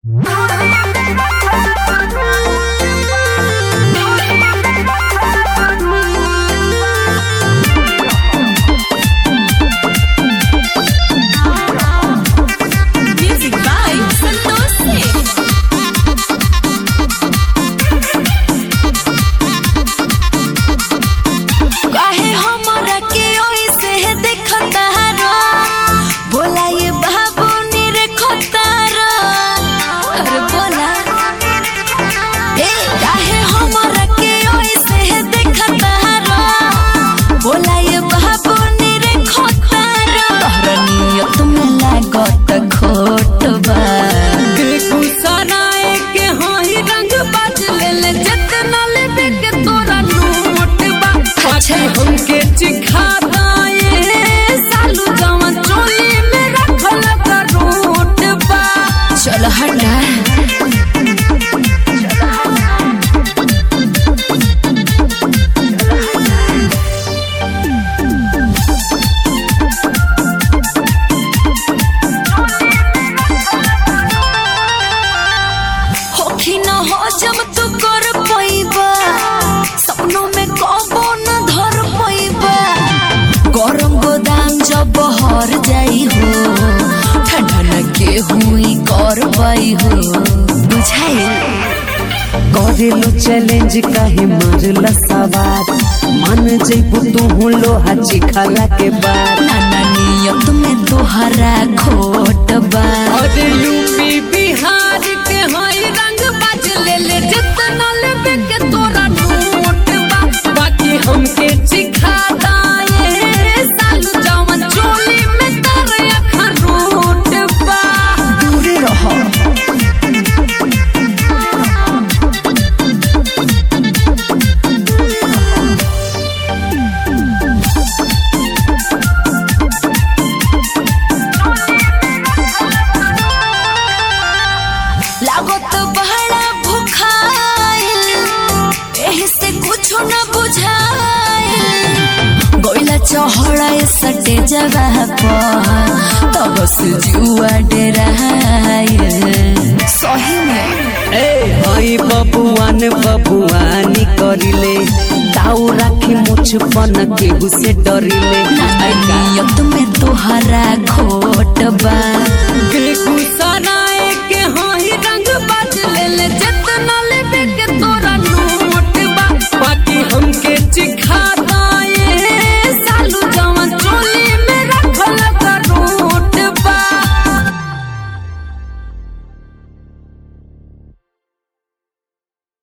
Music by Santosh Singh. काहे हमरा के ओइसे देखता रो बोला ये बाबू नी रे खोतारा अरे बोला ए काहे हमरा के ओइसे देखता रो बोला ये बाबू नी रे खोतारा तोहरा नियत में लागत खोट बा बेगूसराय के होई रंग बाज ले ले जितना लेबे के तोरा नोट बा अच्छा। हमके चिखा दाए सालू जवन चोली में रखल करोट बा चल हटा होखी न हो जब तू कर पैबा सपनों में कबो न धर पैबा गरम गोदाम जब बहर जाई हो ठंडा न के हुई कर पाई हो बुझाई करेलो चैलेंज काहे मारला सवार मान जइबू तू लोहा चिखाला के बाद नाना नियत में तोहरा खोट बा और यूपी बिहार के होई रंग बाज ले ले जितना लेबे के तोरा नोट बा बाकी हमके चिखा दाए सालू जवन चोली में तारे अखरोट बा दूर रहो लागत बहरा भुखाइल एही से कुछ न बुझाइल गोइला चहड़ा सटे जगह पर तब से जुआ डेराइल सही में ए हई बबुआन बबुआनी करिले ताऊ राखी मुछ पन केहू से डरिले नियत में तोहरा खोट बा बेगूसराय